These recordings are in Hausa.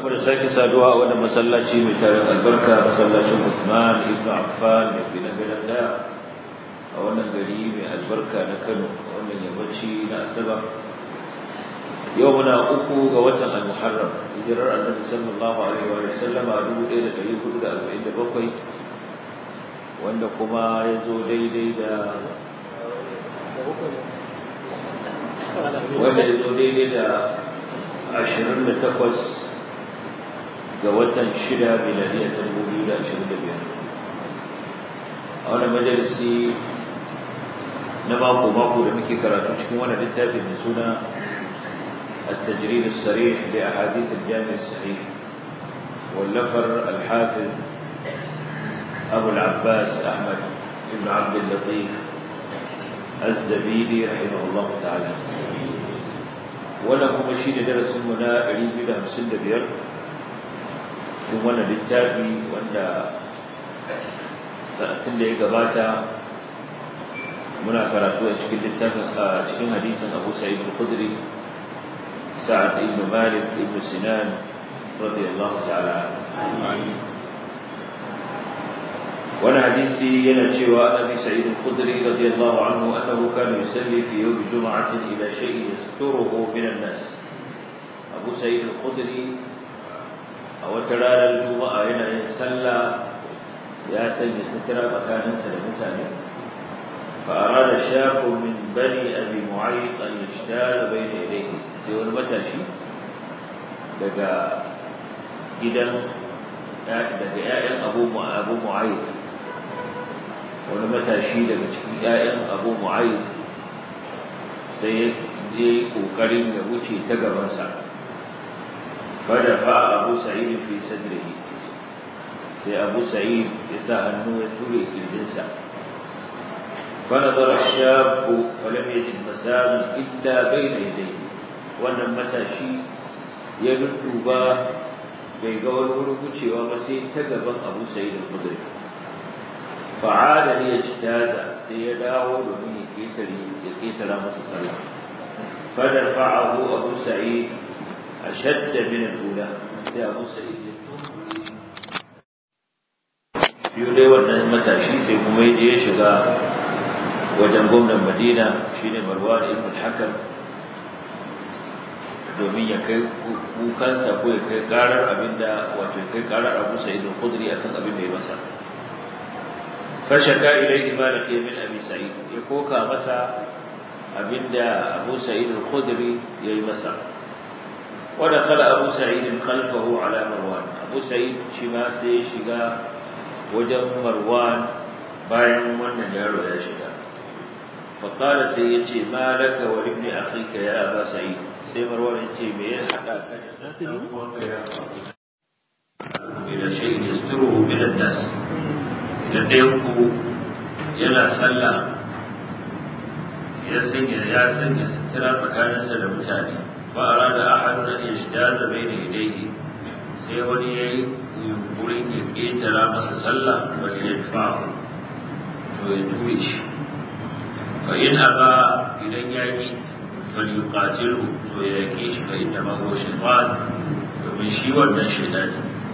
barkamu da sake saduwa a wannan masallaci mai tarin albarka masallacin Uthman ibn Affan da ke nan gadan daya a wannan gari mai albarka na Kano a wannan yammaci na Asabar yau muna uku ga watan Al-Muharram hijirar Annabi sallallahu alaihi wa sallama 1447 wanda kuma ya zo daidai da wanda ya zo daidai da ashirin da takwas ga watan shida miladiyar ta dubu biyu da ashirin da biyar a wani majalisi na mako-mako da muke karatu cikin wani littafi mai suna التجريد الصريح لأحاديث الجامع الصحيح واللفر الحافظ أبو العباس أحمد بن عبد اللطيف الزبيدي رحمه الله تعالى wannan kuma shi ne darasinmu na 255 cikin wannan littafi wanda satin da ya gabata muna karatu a cikin littafin a cikin hadisin Abu Sa'id al-Khudri Sa'ad ibn Malik ibn Sinan radiyallahu ta'ala wani hadisi yana cewa Abi Sa'id al-Khudri radiyallahu anhu annahu kana yusalli fi yawm jum'atin ila shay'in yasturuhu min an-nas Abu Sa'id al-Khudri a wata ranar juma'a yana yin sallah ya sanya sutura tsakaninsa da mutane فأراد شاب من بني أبي معيط أن يشتال بين يديه سوى المتاشي لقى جدا daga ‘ya'yan abu mu'ayyid wani matashi daga cikin ‘ya'yan abu mu'ayyid sai ya yi ƙoƙarin ya wuce ta gabansa fada fa abu sa'id fi sadrihi sai abu sa'id ya sa hannu ya ture kirjinsa فنظر الشاب فلم يجد مسام إلا بين يديه wannan matashi ya dudduba bai ga wani wurin wucewa ba sai ta gaban Abu Sa'id al-Khudri fa'ada ne ya citaza sai ya dawo domin ya ketare ya ketara masa sallah fadar fa'ahu Abu Sa'id ashadda min al-ula sai Abu Sa'id ya biyo dai wannan matashi sai kuma ya je ya shiga wajen gwamnan Madina shine Marwan ibn al-Hakam domin ya kai kukansa ko ya kai karar abinda wato ya kai karar Abu Sa'id al-Khudri akan abin da ya masa fashaka ilayhi ma laqiya min Abi Sa'id ya koka masa abinda Abu Sa'id al-Khudri yayi masa wa dakhala Abu Sa'id khalfahu ala Marwan Abu Sa'id shi ma sai ya shiga wajen Marwan bayan wannan yaro ya shiga فقال سيدي ما لك ولابن أخيك يا أبا سعيد سيمر ولنسي ميه حتى إلى شيء يستره من الناس إذا ديوكو يلا سلا ya sanya ya sanya sutura tsakaninsa da mutane ba a rada ahadun an yashda da bai da idaihi sai wani ya yi yunkurin ya ƙetara masa sallah wani ya fa to ya ture shi فإن أبى إذا يأتي فليقاتله ويأكيش فإنما هو شيطان ومن شيء ومن شيطان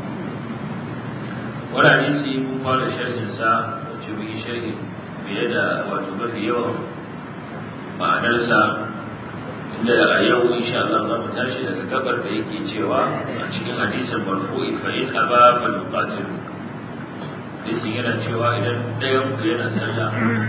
ولا نسي مقال شرح سا وتبه شرح بيد وتبه في يوم ما نرسى inda a yau insha Allah za mu tashi daga gabar da yake cewa a cikin hadisin marfu'i fa in aba fa yuqatilu hadisin yana cewa idan ɗayan ku yana sallah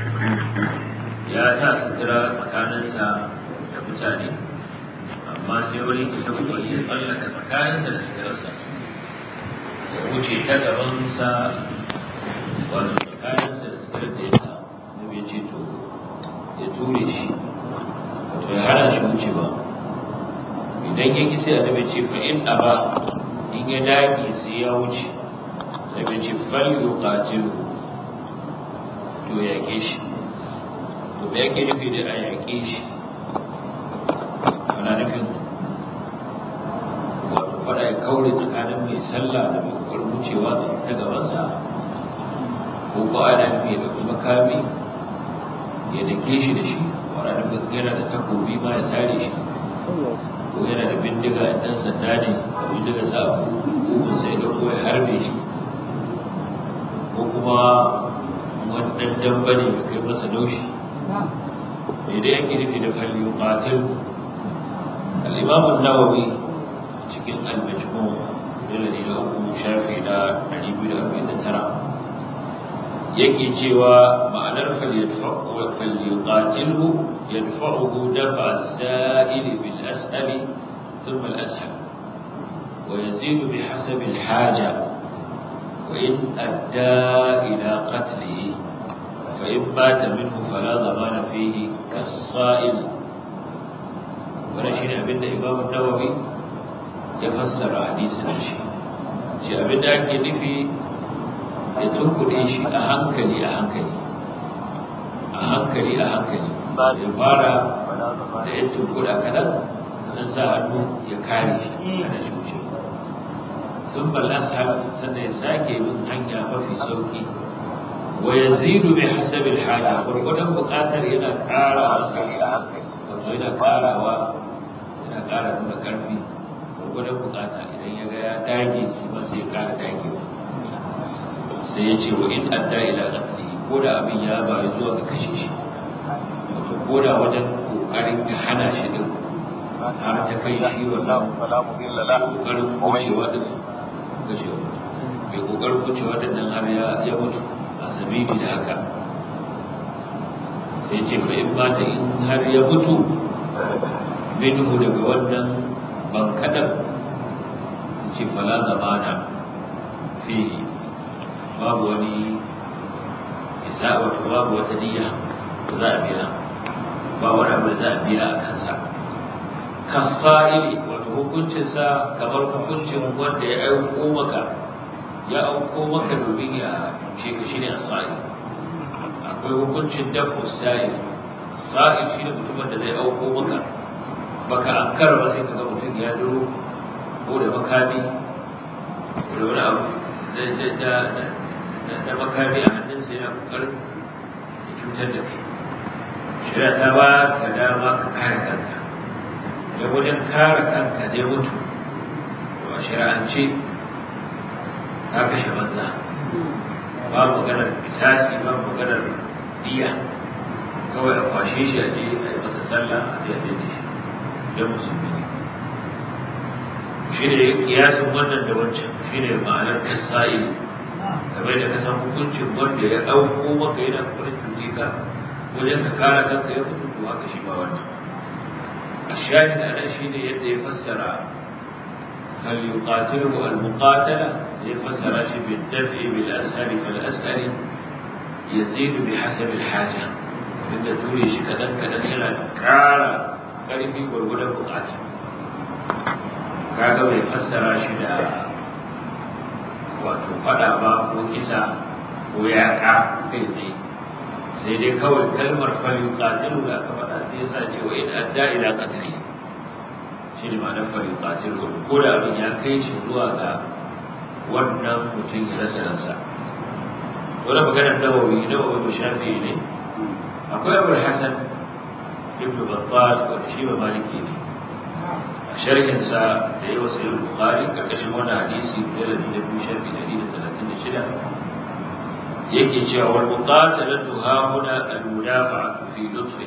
ya sa sutura tsakaninsa da mutane amma sai wani ke tabbata ya tsallaka tsakaninsa da suturarsa ya wuce ta gabansa wato tsakaninsa da suturar da ya sa na bai ce to ya ture shi wato ya hana shi wucewa idan ya ki sai annabi ce fa in aba in ya dage sai ya wuce annabi ce fal yuqatilu to ya ke shi to me yake nufi da a yaƙe shi ana nufin wato fada ya kaure tsakanin mai sallah da mai kokarin wucewa da ta gabansa ko ko ana nufi ya ɗauki makami ya dake shi da shi wani nufin yana da takobi ma ya sare shi ko yana da bindiga ɗan sanda ne abin bindiga sa hukun sai da ko ya harbe shi ko kuma wannan damba ne ya kai masa laushi me da yake nufi da falli yuqatil al-imam an-nawawi cikin al-majmu' jalali da uku shafi na 249 yake cewa ma'anar falyuqatilhu yadfa'uhu dafa as-sa'il bil as'ali thumma al-ashal wa yazidu bihasab al-haja wa in adda ila qatlihi fa in mata minhu fala dhamana fihi kas-sa'il wannan shine abinda Imam Nawawi ya fassara hadisin shi shi abinda ake nufi ya tunkuɗe shi a hankali a hankali a hankali a hankali ya fara da ya tunkuɗa kaɗan nan sa hannu ya kare shi kada shi wuce sun balasa sannan ya sake bin hanya mafi sauki wa ya zidu bi hasabin haja gwargwadon buƙatar yana ƙara masa wato yana ƙarawa yana ƙara nuna ƙarfi gwargwadon buƙata idan ya ga ya dage shi ma sai ya ƙara dagewa sai ya ce wa in adda ila qatlihi ko da abin ya bayu zuwa ga kashe shi wato ko da wajen kokarin ka hana shi din har ta kai shi wannan kokarin wucewa din kashewa mai kokarin wucewa din nan har ya mutu a sabili da haka sai ce fa in mata in har ya mutu minhu daga wannan bankadar sai ce fala zamana fihi babu wani isa wato babu wata niyya da za a biya ba wani abu da za a biya a kansa kasa'ili wato hukuncinsa kamar hukuncin wanda ya auko maka ya auko maka domin ya tushe ka shine as-sa'il akwai hukuncin dafu sa'il sa'il shine mutumin da zai auko maka baka ankara ba sai kaga mutum ya duro ko da makami da wani abu da makami a hannunsa yana kokarin ya cutar da kai shirya ta ba ka dama ka kare kanka da wajen kare kanka zai mutu to a shari'ance ka kashe banza ba maganar bitasi ba maganar diya kawai a kwashe shi a je a yi masa sallah a je a je da shi don musulmi ne shi ne kiyasin wannan da wancan shi ne ma'anar kasa'ili kamar da ka san hukuncin wanda ya ɗauko maka yana kwarin cuce ka wajen ka kare kanka ya mutu to haka shi ba wannan a shahid a nan shi ne yadda ya fassara فليقاتله المقاتلة يفسر شيء بالدفع بالأسهل فالأسهل يزيد بحسب الحاجة inda ture shi kadan kadan suna ƙara ƙarfi gwargwadon bukata kaga bai fassara shi da wato fada ba ko kisa ko yaƙa kai tsaye sai dai kawai kalmar falin qatilu da aka faɗa sai ya sa cewa in adda ila qatli shi ne ma'anar falin qatilu ko da abin ya kai shi zuwa ga wannan mutum ya rasa ransa wani maganar nawawi nawawi ba shafi ne akwai abu hasan ibn battal wanda shi ba maliki ne a sharhinsa da yawa sai bukhari karkashin wannan hadisi da da biyu shafi ɗari da talatin da shida yake cewa wal muqatalatu ha huna al mudafa'atu fi lutfin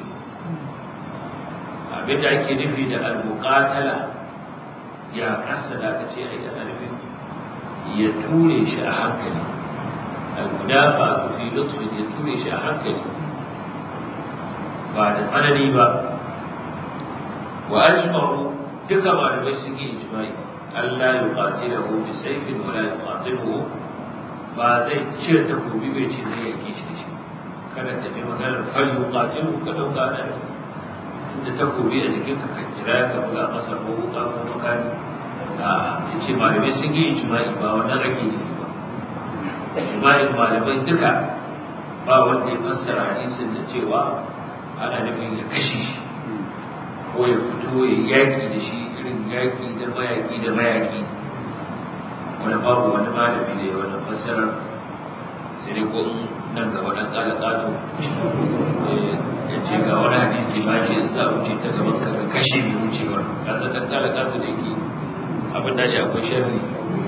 abinda ake nufi da al muqatala ya kasa da aka ce ai ana nufin ya ture shi a hankali al mudafa'atu fi lutfin ya ture shi a hankali ba da tsanani ba wa ajma'u duka malamai sun yi ijma'i Allah ya kwaci da bi saifin wala ya qatiluhu ba zai cire takobi bai ce zai yake shi da shi kada ta bi maganar fal yuqatilu ka dauka da inda takobi a jikin ka jira ka buga masa ko wuka ko makani a yace malamai sun yi ijma'i ba wannan ake nufi ba ijma'in malamai duka ba wanda ya fassara hadisin da cewa ana nufin ya kashe shi ko ya fito ya yaki da shi irin yaki da mayaki da mayaki wani babu wani malami da ya wani fassarar sai dai ko nan gaba dan kala kato ya ce ga wani hadisi ma ce za a wuce ta gaban ka kashe mai wucewar ka san dan kala kato da yake abin da shi akwai sharri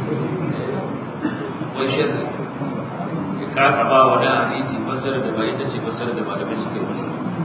akwai sharri ya kaka ba wa da hadisi fasara da ba ita ce fasara da malamai suka yi masa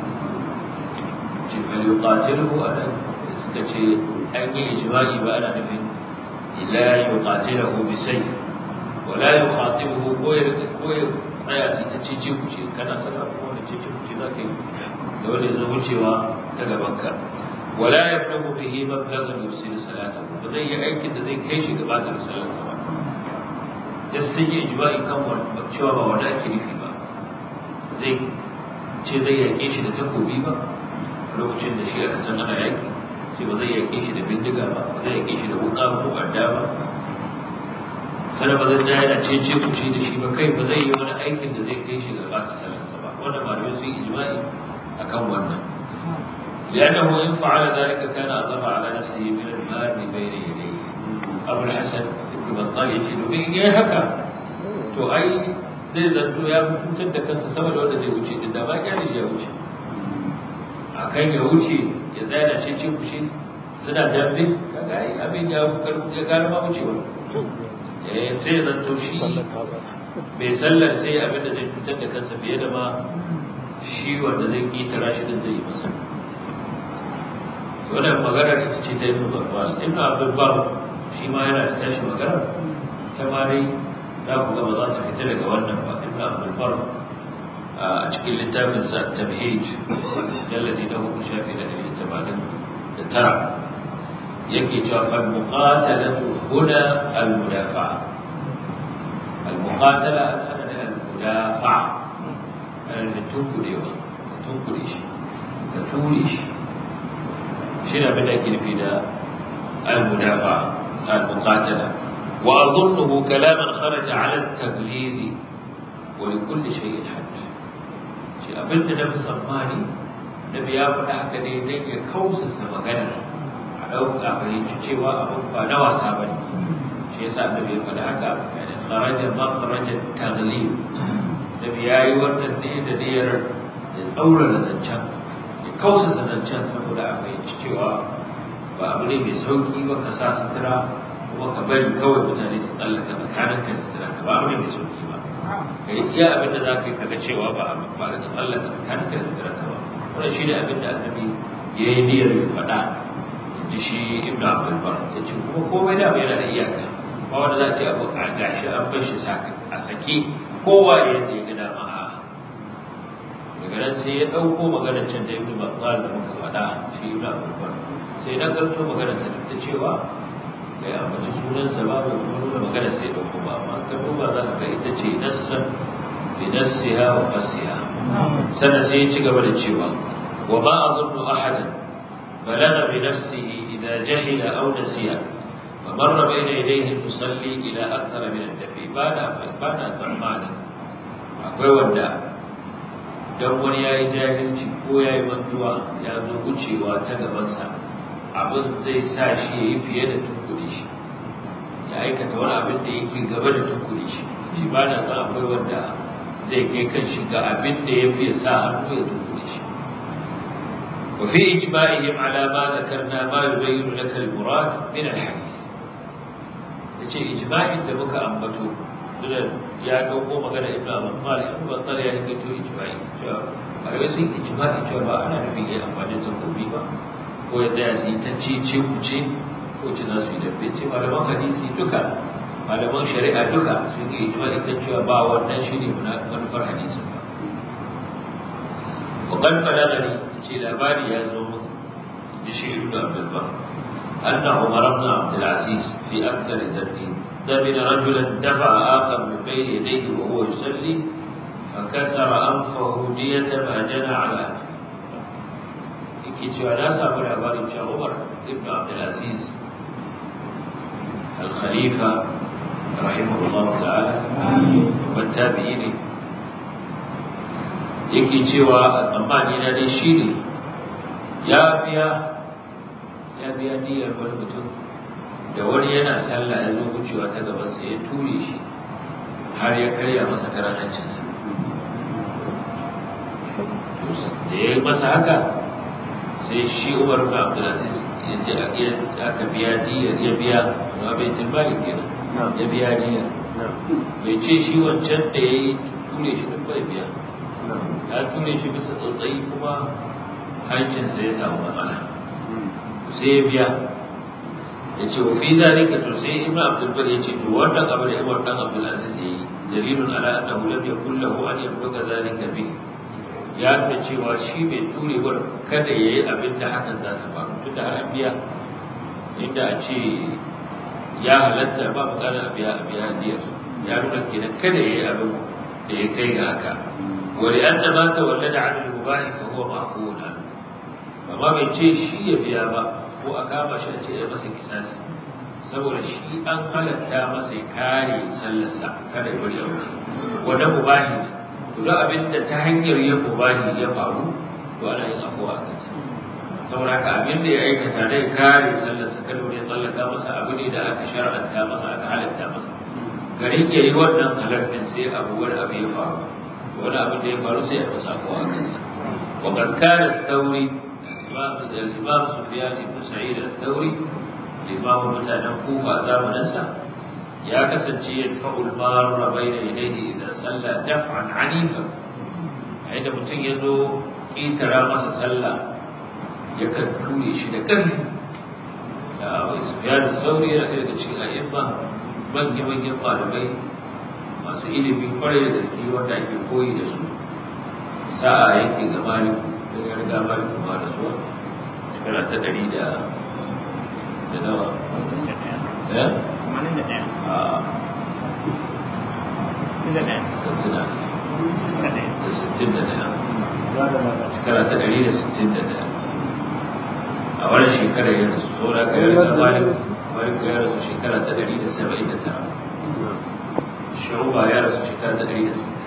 ce fal yuqatiluhu ana suka ce an yi ijma'i ba ana nufin ila yuqatiluhu bi sayf wala yukhatibuhu ko ya ko ya tsaya sai ta ce ku ce kana sallah ko wani ce ku ce zaka yi da wanda zai wucewa ta gaban ka wala yablugu bihi mablaghan yusiru salatahu ba zai yi aikin da zai kai shi gaba da sallar sa ba da sun yi ijma'i kan wannan cewa ba wanda ake nufi ba zai ce zai yaƙe shi da takobi ba lokacin da shi aka san ana yaƙi ce ba zai yaƙe shi da bindiga ba ba zai yaƙe shi da wuƙa ko adda ba sannan ba zai tsaya yana ce ce kuce da shi ba kai ba zai yi wani aikin da zai kai shi ga ɓata salarsa ba wannan malamai sun yi ijma'i akan wannan لأنه إن فعل ذلك كان أضر على نفسه من المال بين يديه أبو الحسن ابن بطال يجد به إيه هكا تو أي zai zanto ya fi cutar da kansa sama da wanda zai wuce din da ba kyale shi ya wuce a kan ya wuce ya tsaya da cece kushe suna dambe kaga ai abin ya ya gara ma wucewa eh sai zanto shi bai sallar sai abin da zai cutar da kansa fiye da ma shi wanda zai kitara shi din zai yi masa wannan maganar ita ce ta ibnu babbal ibnu abdul bar shi ma yana da tashi magana ta ma dai za ku ga ba za ta fita daga wannan ba ibnu abdul bar a cikin littafin sa tabhij jalladi na hudu shafi da ɗari tamanin da tara yake cewa fal muqatalatu huna al mudafa'a al muqatala ana da al mudafa'a ana da tunkurewa tunkure shi ka ture shi shi ne abin da ake nufi da al-mudafa al-muqatala wa adhunnuhu kalaman kharaja ala at-taglid wa li kulli shay'in hadd shi abin da na musammani nabi ya faɗa haka ne dan ya kausasa magana a ɗauka fahimci cewa abin ba na wasa ba ne shi yasa annabi ya faɗa haka yani kharaja ma kharaja taglid nabi ya yi wannan ne da niyyar ya tsaurara zancen kausa zancen saboda a fahimci cewa ba abu ne mai sauki ba ka sa sutura kuma ka bari kawai mutane su tsallaka tsakanin ka da sutura ka ba abu ne mai sauki ba ka yi iya abin da za ka yi kaga cewa ba a ba da tsallaka tsakanin ka da sutura ka ba wannan shi ne abin da annabi ya yi niyyar ya faɗa ji shi ibnu abdul bar ya ce kuma komai da yana da iyaka ba wanda za a ce abu a gashi an bar shi a sake kowa yadda ya ga dama a daga nan sai ya ɗauko maganar can da ibnu battal da muka faɗa shi ibnu abubakar sai dan ganto maganar sa da cewa bai ambaci sunan sa ba bai kuma nuna maganar sai ya ɗauko ba amma ka duba za ka ga ita ce nassan bi nassiha wa fassiha sannan sai ya ci gaba da cewa wa ma azunnu ahadan balagha bi nafsihi idza jahila aw nasiya فمر بين يديه المصلي الى اكثر من الدفي بعد بعد ثمانه akwai wanda don wani ya yi jahilci ko ya yi mantuwa ya zo wucewa ta gabansa abin zai sa shi ya yi fiye da tunkuri shi ya aikata wani abin da yake gaba da tunkuri shi shi ba na san akwai wanda zai kai kan shi ga abin da ya fiye sa hannu ya tunkuri shi wa fi ijma'ihim ala ma dhakarna ma yubayyinu laka al-murad min al-hadith yace ijma'in da muka ambato ya dauko magana ibn Abbas ibn Battal ya yi to ijma'i cewa ayoyi sun ijma'i cewa ba ana nufin yayi amfani da takobi ba ko ya tsaya su yi ta cece kuce ko ci za su yi dabbe ce malaman hadisi duka malaman shari'a duka sun yi ijma'i kan cewa ba wannan shi ne manufar hadisin ba وقد بلغني في labari ya zo mun da shi ibn Abdul Bar أن عمر بن عبد العزيز في أكثر ذنبه دمن رجلا دفع آخر من بين يديه وهو يصلي فكسر أنفه دية ما جنى على أنفه yake cewa na samu labarin cewa Umar ibn Abdulaziz al-Khalifa rahimahullah ta'ala babban tabi'i ne yake cewa a tsammani na dai shi ne ya biya ya biya niyyar wani mutum da wani yana sallah ya zo wucewa ta gabansa ya ture shi har ya karya masa karan hancinsa da ya yi masa haka sai shi umar bin abdulaziz ya je aka biya diyar ya biya wato a baitul mali kenan ya biya diya bai ce shi wancan da ya yi ture shi duk bai biya ya ture shi bisa tsautsayi kuma hancinsa ya samu matsala sai ya biya ya ce wa fi zalika to sai ibn abdul bar ya ce to wannan abu da ibn dan abdul aziz ya yi dalilun ala annahu lam yakul lahu an yabluga zalika bi ya nuna cewa shi bai turewar kada ya yi abin da hakan za ta faru tunda har an biya inda a ce ya halatta ba bukatar a biya a biya diyar ya nuna kenan kada ya yi abin da ya kai ga haka wani an da mata wallada an al-mubahi fa huwa ma'qul amma bai ce shi ya biya ba ko a kama shi a ce ya masa kisasi saboda shi an halatta masa ya kare sallarsa kada ya bari a wuce wanda mubahi ne to duk abin da ta hanyar yin mubahi ya faru to ana yin afuwa a kansa saboda haka abin da ya aikata da ya kare sallarsa kada wani ya tsallaka masa abu ne da aka shar'anta masa aka halatta masa garin ya yi wannan halartin sai abu wani abu ya faru wani abu da ya faru sai ya masa afuwa a kansa وقد كان الثوري الإمام سفيان بن سعيد الثوري الإمام متانا كوفة زامنسا يا كسنتي يدفع المار بين يديه إذا صلى دفعا عنيفا عند متن يزو كيترا مسا صلى يكن تولي شي da ƙarfi da Sufyan Sauri yana ɗaya daga cikin a'imma manyan manyan malamai masu ilimi kwarai da gaske wanda ake koyi da su sa'a yake ga maliku da ya riga maliku ma da suwa shekara ta ɗari da da nawa ya? a sittin da sittin da ɗaya shekara ta ɗari da sittin da ɗaya a wannan shekarar ya rasu so da ka yi riga maliku maliku ya rasu shekara ta ɗari da saba'in da tara shu'uba ya rasu shekara ta ɗari da sittin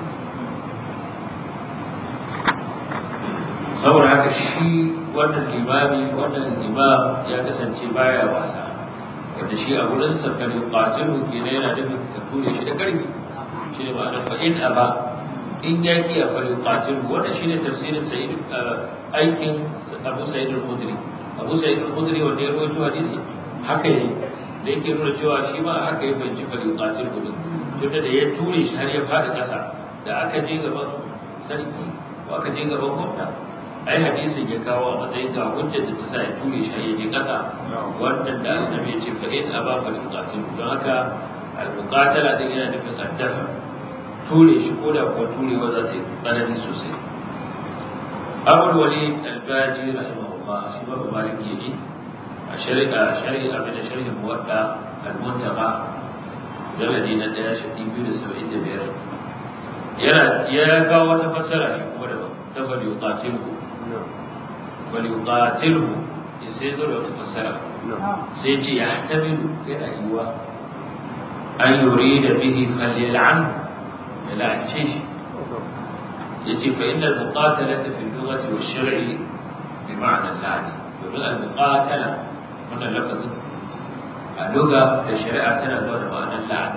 saboda haka shi wannan limami wannan imam ya kasance baya wasa wanda shi a wurin sa kan qatilu kenan yana nufin ka ture shi da karfi shi ne ma'ana fa in aba in ya ki fa qatilu wannan shine tafsirin sa'id aikin Abu Sa'id al-Khudri Abu Sa'id al-Khudri wanda ya rawaito hadisi haka ne da yake nuna cewa shi ma haka ya fahimci fa qatilu din tunda da ya ture shi har ya fada kasa da aka je gaban sarki ko aka je gaban gwamna ai hadisin ya kawo a matsayin ga hujjar da ta sa ya ture shi ya je kasa wannan da annabi ya ce fa in aba fa yuqatil don haka al muqatala din yana nufin addafa ture shi ko da kuwa turewa za ta yi tsanani sosai abul walid al-baji rahimahullah shi ba ba maliki ne a shari'a shari'a abin da sharhin muwadda al-muntaqa dalili na daya shi biyu da saba'in da biyar yana ya kawo wata fassara shi kuma daban ta fa yuqatilu فليقاتله يسير وتفسره سيجي يحتمل إلى أيوة أن يريد به فليلعنه يلعن شيش يجي فإن المقاتلة في اللغة والشرع بمعنى اللعن يقول المقاتلة من اللفظ اللغة الشريعة تنادون معنى اللعن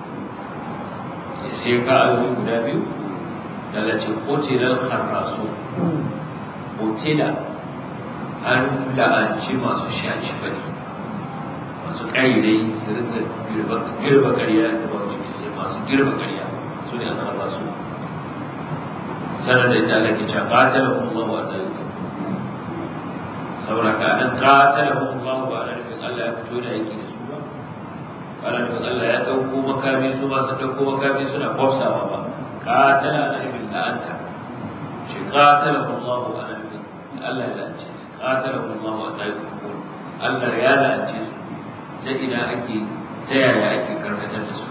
يسير قالوا يقول التي قتل الخراسون قتل an la'anci masu shaci fari masu ƙarirai su rinka girba ƙarya da ba su ke masu girba ƙarya su ne an haɓa su sanar da ita lake cewa ƙatala kuma wa da yake saboda ka nan ƙatala kuma ba na nufin Allah ya fito da yake da su ba ba na nufin Allah ya ɗauko makami su ba su ɗauko makami suna kwafsawa ba ƙatala na nufin la'anta shi ƙatala kuma wa ana nufin Allah ya la'ance su قاتلهم الله ولا يكفرون Allah ya la'ance su ta ina ake ta yaya ake karkatar da su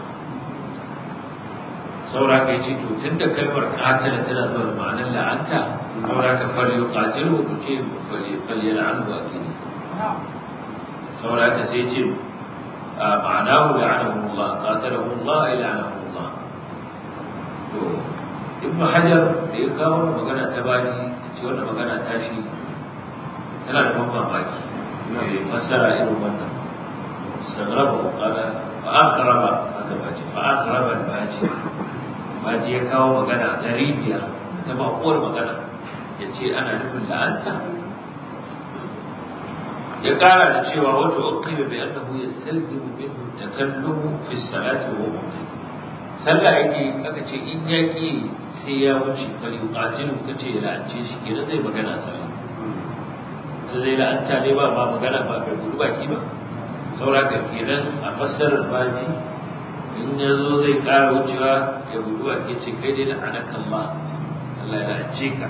saura kai ce to tun da kalmar katila tana zuwa da ma'anar la'anta saura ka fari katilu ku ce fali la'anu a kini saura ka sai ce ma'anahu la'anahu Allah qatalahu Allah ila la'anahu Allah to ibn hajar da ya kawo magana ta bani ce wannan magana ta shi tana da ban mamaki mai fassara irin wannan sagraba kala fa akhraba aka bace fa akhraba baji baji ya kawo magana garibiya ta ba uwar magana ya ce ana nufin la'anta ya kara da cewa wato uqiba bi annahu yastalzimu minhu takallumu fi salati wa mu'min sallah yake aka ce in yaki sai ya wuce fali qatilu kace ya la'ance shi kenan zai magana sallah zai la'anta ne ba ba magana ba bai gudu baki ba sauraka kenan a fassarar baji in ya zo zai ƙara wucewa ya gudu a ke ce kai dai da anakan ma Allah ya la'ance ka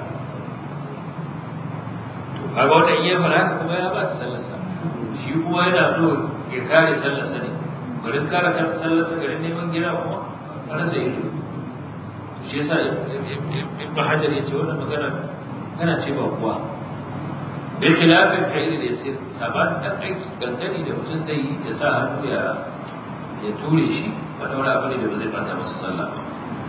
to kaga wannan iya fara haka kuma ya ba su sallarsa shi kuma yana so ya kare sallarsa ne garin kare sallarsa garin neman gida kuma a rasa ido to shi yasa ibn hajar ya ce wannan magana kana ce ba kuwa bi khilafin fi'il da yasir saban dan aiki kankani da mutum zai yi ya sa hannu ya ya ture shi wanda wani abu ne da ba zai bata masa sallah ba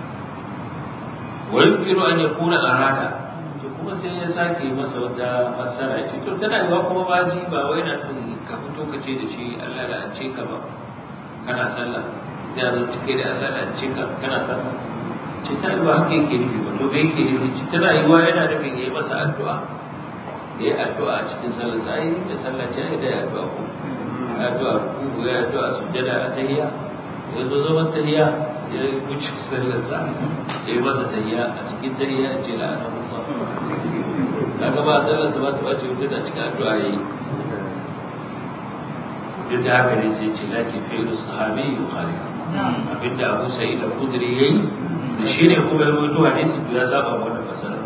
wa yumkinu an yakuna arada to kuma sai ya sake masa wata fassara ce to tana yiwa kuma baji ba wai na nufin ka fito ka ce da shi Allah da an ce ka ba kana sallah sai a zo cike da Allah da an ce ka kana sallah ce ta yiwa haka yake nufi ba to me yake nufi tana yiwa yana nufin ya yi masa addu'a ya yi addu'a cikin sallar sa ai da sallah ce ai da ya addu'a ko ya addu'a ku ya addu'a sujjada a tahiyya ya zo zaman tahiyya ya wuce sallar sa ya yi masa tahiyya a cikin tahiyya ya ce la'ana Allah kaga ba sallar sa ba ta bace wuce da cikin addu'a yayi duk da haka ne sai ce laki fi'lu sahabi yukhalif abinda Abu Sa'id al-Khudri yayi da shine kuma ya rawaito hadisi ya saba wannan fasara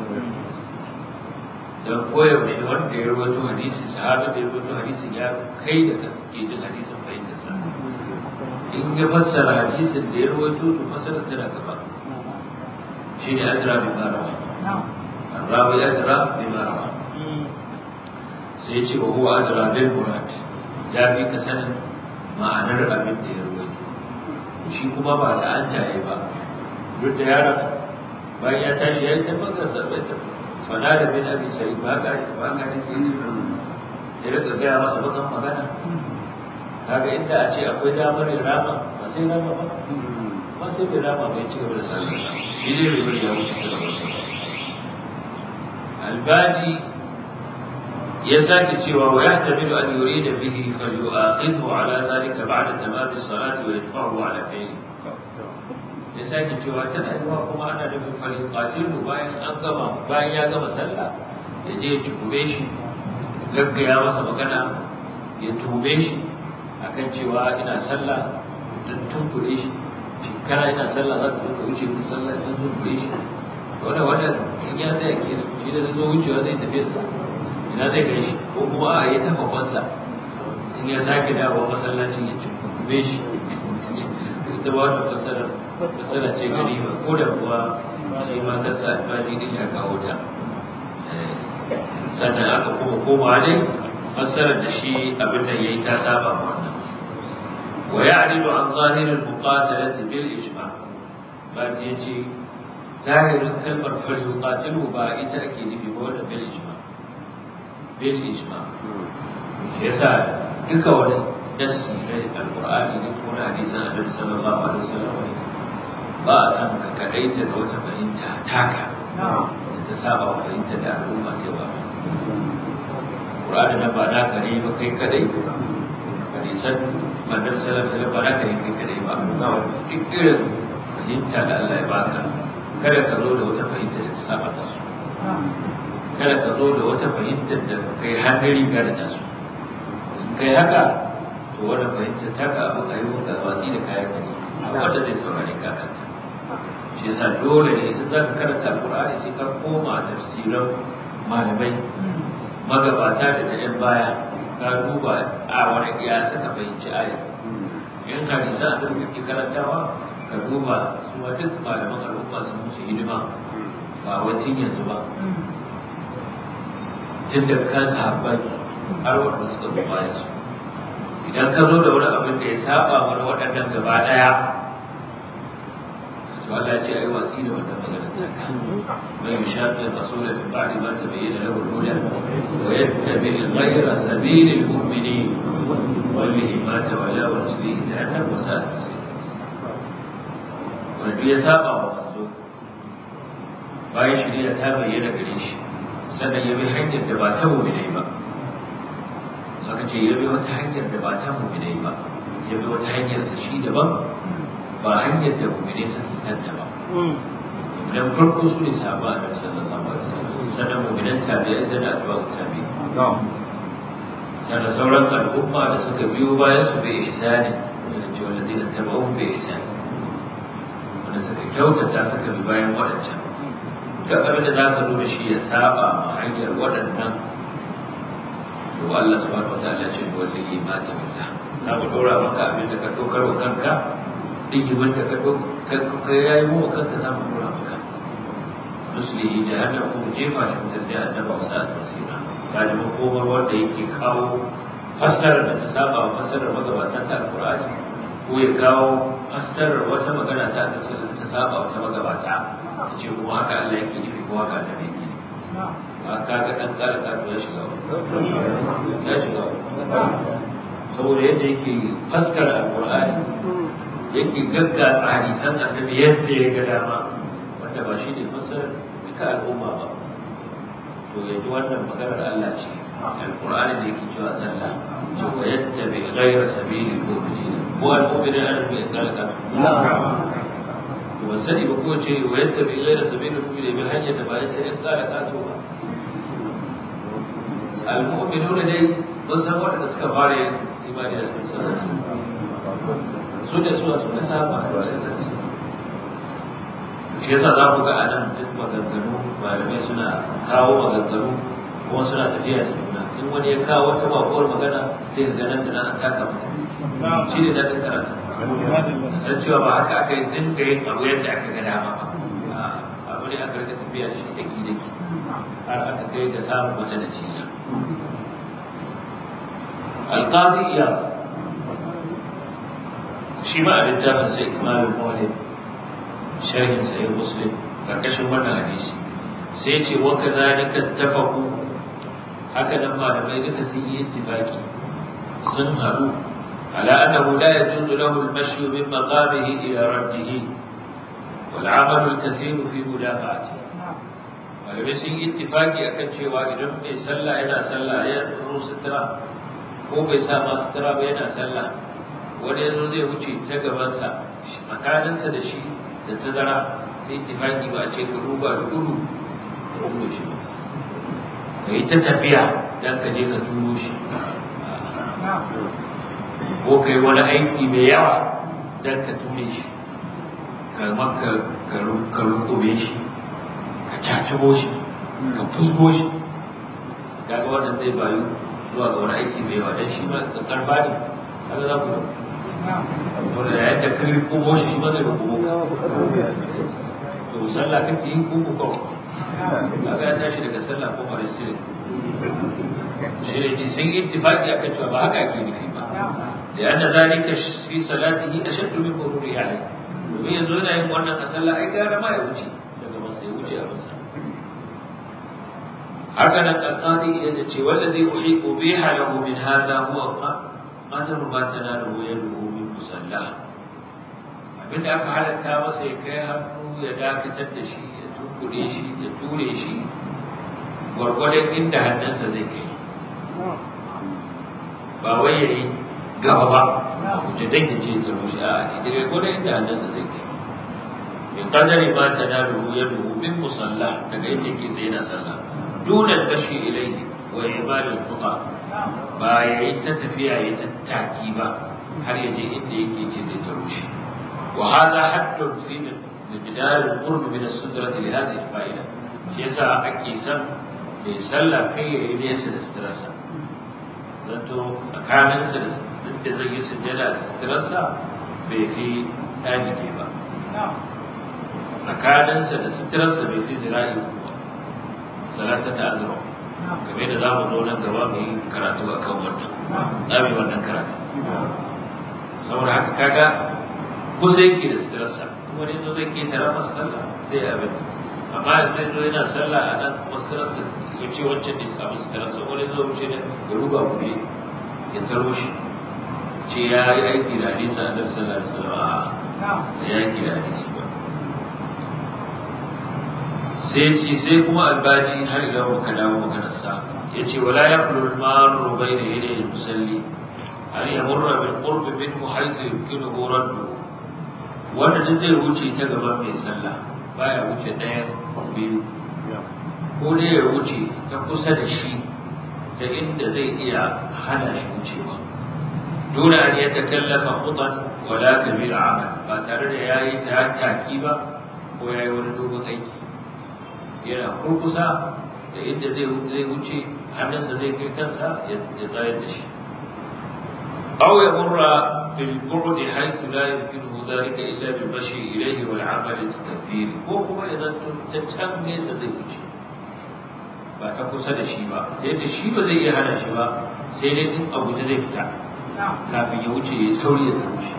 don koyaushe wanda ya rawaito hadisi sahabin da ya rawaito hadisi ya kai da kaske jin hadisin fahimtarsa in ya fassara hadisin da ya rawaito to fassara tana gaba shi ne adra bi marawa arrawi adra bi marawa sai ce wa huwa adra bil murad ya fi ka sanin ma'anar abin da ya rawaito shi kuma ba da an jaye ba duk da yaron bayan ya tashi ya yi tabbatar sa bai tabbatar fada da bin abi sai ba ga ba ga ne sai ya rika gaya masa bakan magana kaga inda a ce akwai damar yin rama ba sai rama ba ba sai bai rama bai ci gaba da sallar shi ne ribar ya wuce ta da wasu albaji ya sake cewa wa yahtamilu an yurida bihi falyu'akhidhu ala dhalika ba'da tamam as-salati wa yadfa'uhu ala fi'li ya sake cewa tana yiwa kuma ana nufin farin qatilu bayan an gama bayan ya gama sallah ya je ya tukume shi gaggaya masa magana ya tume shi akan cewa ina sallah don tunkure shi shekara ina sallah za ka zo ka wuce min sallah don tunkure shi wannan wannan in ya tsaya ke shi da zo wucewa zai tafi sa ina zai kai shi ko kuma a yi tafa kwansa in ya sake dawo masallacin ya tukume shi ita ba wata fassarar fasara ce gari ba ko da kuwa shi ma kansa alfani din ya kawo ta sannan aka kuma koma ne fassarar da shi abin da yayi ta saba ma wannan wa ya'ridu an zahir al-muqatalati bil ijma ba ta yace zahirin kalmar fal yuqatilu ba ita ake nufi ba wannan bil ijma bil ijma yasa duka wani nasi na alqur'ani ne ko na hadisan annabi sallallahu alaihi wasallam ba a san ka kadaita da wata fahimta taka da ta saba wa fahimta da al'umma ta ba Qur'ani na ba na kare ba kai kadai hadisan manzon sallallahu alaihi ba na kare kai kadai ba duk irin fahimta da Allah ya baka kada ka zo da wata fahimta da ta saba ta su kada ka zo da wata fahimta da kai hannun riga da ta su in kai haka to wannan fahimta taka abu kai maka watsi da kayan ka ne wanda zai saurare ka kanta shi yasa dole ne idan za ka karanta alƙur'ani sai ka koma tafsiran malamai magabata da na yan baya ka duba a wani iya suka fahimci aya in hadisa a duk kake karantawa ka duba su ma duk malaman al'umma sun musu hidima ba wacin yanzu ba tun da kan sahabbai har wanda suka zo bayan su idan ka zo da wani abin da ya saba mana waɗannan gaba ɗaya to Allah ya ce ai watsi da wannan maganar ta ka man yushaqqi ar-rasul min ba'di ma tabayyana lahu al-huda wa yattabi ghayra sabili al-mu'minin wallahi ma tawalla wa nuslihi jahannam wa sa'at wanda ya saba wa manzo bayan shari'a ta bayyana gare shi sannan ya bi hanyar da ba ta mu'minai ba aka ce ya bi wata hanyar da ba ta mu'minai ba ya bi wata hanyar sa shi daban ba hanyar da mu'minai suke kanta ba dan farko su ne sahaba da sallallahu alaihi wasallam sannan mu'minan tabi'ai sannan atba'u tabi'in sannan sauran al'umma da suka biyo bayan su bai ihsani wanda ce wanda dina taba'u bai ihsani wanda suka kyautata suka bi bayan waɗancan duk abin da za ka zo da shi ya saba ma hanyar waɗannan to Allah subhanahu wataala ya ce wallahi ma ta billah za mu dora maka abin da ka dokar wa kanka digimin da ka dokar ka yayi mu kanka za mu dora maka nuslihi jahannam ko jefa shi mutar jahannam wa sa'at masira kaji makomar wanda yake kawo fassarar da ta saba wa fassarar magabatan ta alqur'ani ko ya kawo fassarar wata magana ta annabi sallallahu alaihi wasallam ta saba wata magabata ce kuma haka Allah yake nufi ko haka annabi yake nufi ba ka ga dan kala ka ya shiga ya shiga saboda yadda yake faskara alqur'ani yake gaggatsa hadisan annabi yadda ya ga dama wanda ba shi ne fassarar duka al'umma ba to yanzu wannan maganar Allah ce alqur'ani da yake cewa Allah ce wa yattabi ghayra sabilil mu'minin ko al-mu'minin an bi kalaka to ban sani ba ko ce wa yattabi ghayra sabilil mu'minin bi hanyar da ba ta in kalaka to ba al-mu'minuna dai mun san wanda suka fara yin imani da Annabi sallallahu alaihi wasallam su da su su da sahaba shi yasa za ku ga a nan duk maganganu malamai suna kawo maganganu kuma suna tafiya da juna in wani ya kawo wata bakuwar magana sai ka ganin da an taka masa shi ne daɗin karatu san cewa ba haka aka yi dinga yin abu yadda aka ga dama ba abu ne aka rika tafiya da shi daki daki har aka kai ga samun wata natija alqadi iya shi ma a littafin sai ikmalul mawlid sharhin sahih muslim karkashin wannan hadisi sai ce wa kadhalika tafaqu haka nan malamai duka sun yi ittifaki sun haɗu على أنه لا يجوز له المشي من مقامه إلى رده والعمل الكثير في مدافعته malamai sun yi ittifaki akan cewa idan mai sallah yana sallah ya zo sutura ko bai sa ma sutura ba yana sallah wani yanzu zai wuce ta gabansa tsakaninsa da shi da tazara sai ittifaki ba a ce ka ruga da gudu da gudu shi ka yi ta tafiya don ka je ka turo shi ko ka yi wani aiki mai yawa don ka ture shi ka maka ka rukume shi ka cacibo shi ka fusgo shi kaga wannan zai bayu zuwa ga wani aiki mai yawa don shi ma ka karfa ne kaga za ku saboda yayin da kai kubo shi shi ma zai kubo to sallah kake yin kubo ko kaga ya tashi daga sallah ko farisire shi ne ci sun ittifaqi akan cewa ba haka ake nufi ba لأن ذلك في صلاته أشد من مروره عليه domin yanzu yana yin wannan a sallah ai gara ma ya wuce daga masa ya wuce a masa haka nan alqadi idan ya ce wallazi uhi ubiha lahu min hadha huwa qadru ma tanalu yaduhu min musalla abinda aka halatta masa ya kai hannu ya dakatar da shi ya tunkure shi ya ture shi gwargwadon inda hannunsa zai kai ba wai ya yi gaba ba wuce dan ya ce ta rushe a daga gwadon inda hannunsa zai kai min qadari ma tanalu yaduhu min musalla daga inda yake tsaye na sallah duna bashi ilaihi wa ibadul fuqa ba ya yi ta tafiya ya ta taki ba har ya je inda yake ce zai ta rushe wa hadha haddun fi miqdar al-qurb min as-sutrah li hadhihi al-fa'ida shi yasa ake san mai sallah kai ya yi nesa da sutrarsa zato tsakaninsa da da zai yi sujjada da sutrarsa bai fi ɗani ne ba tsakaninsa da sutrarsa bai fi zira'i ba salasa ta azra game da za mu zo nan gaba mu yi karatu a kan wannan za mu yi wannan karatu saboda haka kaga kusa yake da sutrarsa wani zo zai ke tara masa sallah sai ya abin amma da zai zo yana sallah a nan masararsa ya ce wancan ne samu sutrarsa wani zo wuce da ya ruba kuɗi ya taro shi ce ya yi aiki da hadisi a nan sallah da sallah a ya aiki da hadisi ba sai ce sai kuma albaji har ila muka dawo maganar sa yace wala yaqulu al-marru bayna yaday al-musalli an yamurra bil qurb minhu haythu yumkinuhu raddu wanda duk zai wuce ta gaban mai sallah baya wuce ɗaya biyu ko dai ya wuce ta kusa da shi ta inda zai iya hana shi wucewa dole an ya takallafa khutan wala kabir amal ba tare da yayi ta taki ba ko yayi wani dogon aiki yana kurkusa da inda zai zai wuce hannunsa zai kai kansa ya tsayar da shi aw ya murra bil bu'd haythu la yumkinuhu dhalika illa bil mashi ilayhi wal amal at-takfir ko kuma idan ta can nesa zai wuce ba ta kusa da shi ba sai da shi ba zai iya hana shi ba sai dai in abu ta zai fita kafin ya wuce ya sauri ya wuce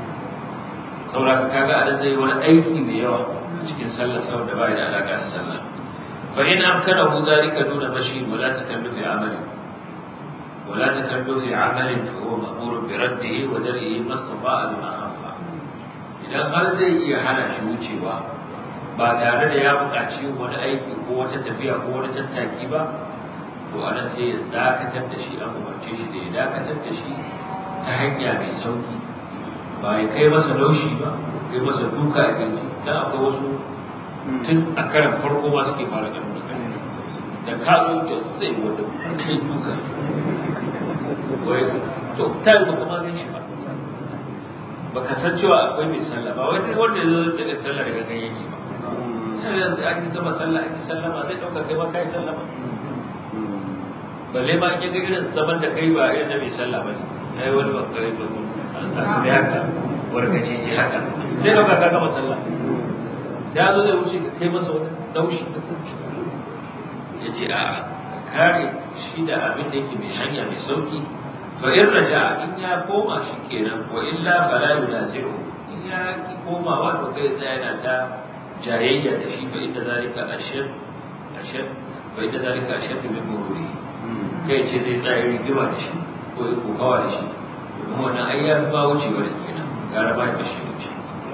saboda ka kaga a zai wani aiki mai yawa a cikin sallar sau da bai da alaka da sallah fa in amkanahu zalika duna mashi wala takallufi amali wala takallufi amalin fa huwa ma'murun bi raddihi wa dar'ihi mastafa'a lima khafa idan har zai iya hana shi wucewa ba tare da ya buƙaci wani aiki ko wata tafiya ko wani tattaki ba to anan sai ya dakatar da shi an umarce shi da ya dakatar da shi ta hanya mai sauki ba ya kai masa laushi ba kai masa duka a kirji dan akwai wasu tun a karan farko ma suke fara ganin da da ka zo ta sai wanda kai duka wai to ta yi baka ma gan shi ba baka san cewa akwai mai sallah ba wai wanda ya zo daga sallah daga gan yake ba yanzu an yi gama sallah an yi sallama zai ɗauka kai ma kai sallama balle ma in ya ga irin zaman da kai ba irin da mai sallah ba ne ai wani bakare ba a su haka warkace ce haka zai ɗauka ka gama sallah ya zo zai wuce ka kai masa wani daushi ya ce a ka kare shi da abin da yake mai hanya mai sauki to in raja in ya koma shi kenan wa illa fala yunazi'u in ya ki komawa to kai tsaya yana ta jayayya da shi fa inda zalika ashad ashad fa inda zalika ashad min mururi kai ce zai tsaya rigima da shi ko ya kokawa da shi domin wannan ai ya ba wucewa da kenan gara ba da shi wuce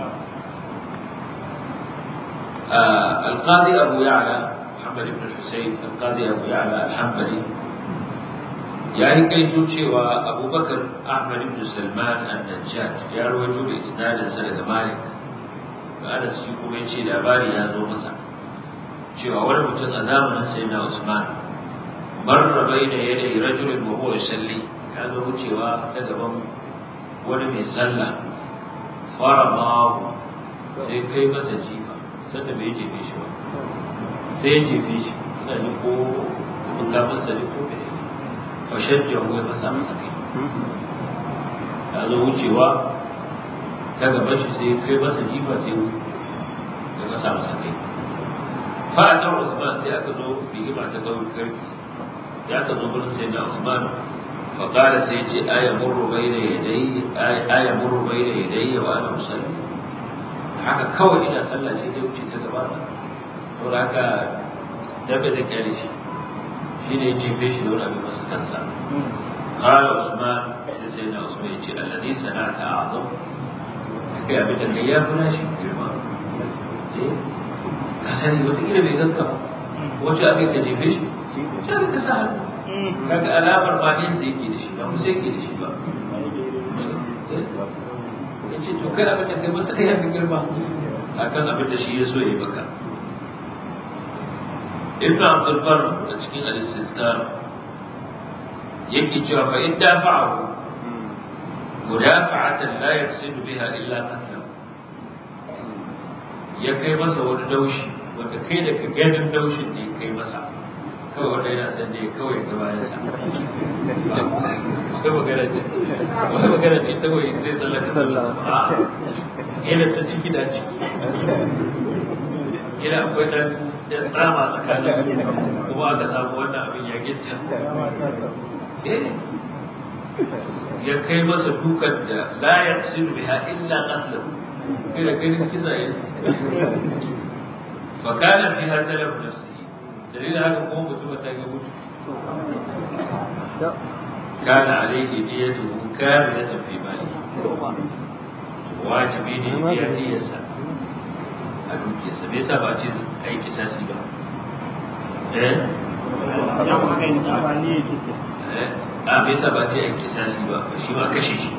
القاضي أبو يعلى محمد بن الحسين القاضي أبو يعلى الحنبلي يا هي كي توشي وأبو بكر أحمد بن سلمان النجاج يا رويتو بإسناد سنة مالك Anas shi kuma ya ce labari ya zo masa cewa wani mutum a zamanin sai na Usman marra baina yadai rajulin wa huwa yusalli ya zo wucewa ta gaban wani mai sallah fara mahu sai kai masa jifa sanda bai jefe shi ba sai ya jefe shi ina jin ko mukamin sa ne ko bai ne fashen jawo ya fasa masa kai ya zo wucewa ta gaban shi sai kai masa jifa sai ya kasa masa kai fa a can Usman sai aka zo rigima ta gauri karki sai aka zo gurin sai na Usman fa qala sai ce aya murru bayna yadayhi aya murru bayna yadayhi wa ana usalli haka kawai ina sallah ce dai wuce ta gaba na saboda haka dabe da kyale shi shi ne jefe shi da wani abin masa kansa قال عثمان سيدنا عثمان يقول الذي صنعت أعظم kai abin da kai ya fi nashi girma ka sani wataƙila bai ganka ba wacce aka yi ka jefe shi wacce aka ka sa hannu kaga alamar ba ne sai yake da shi ba musa yake da shi ba ya ce to kai abin da kai masa kai ya fi girma akan abin da shi ya so ya yi maka ibn abdul bar a cikin al-istizkar yake cewa fa in dafa'ahu مدافعة لا يقصد بها إلا قتله ya kai masa wani daushi wanda kai da ka ganin daushin ne kai masa kawai wanda yana san da kawai ga bayan sa wai magana ce wai magana ce ta wai zai tsallaka sallah a yana ta ciki da ciki yana akwai dan da tsama tsakanin kuma aka samu wannan abin ya gitta eh ya kai masa dukan da la yaqsidu biha illa qatluhu kai da kai kisa ya fa kana fiha talab nafsihi dalilin haka kuma mutum ta ga mutu kana alaihi diyatuhu kamilatan fi mali wajibi ne ya diyarsa a dukiyarsa me yasa ba ce ai kisasi ba eh a me yasa ba ce a kisasi ba shi ba kashe shi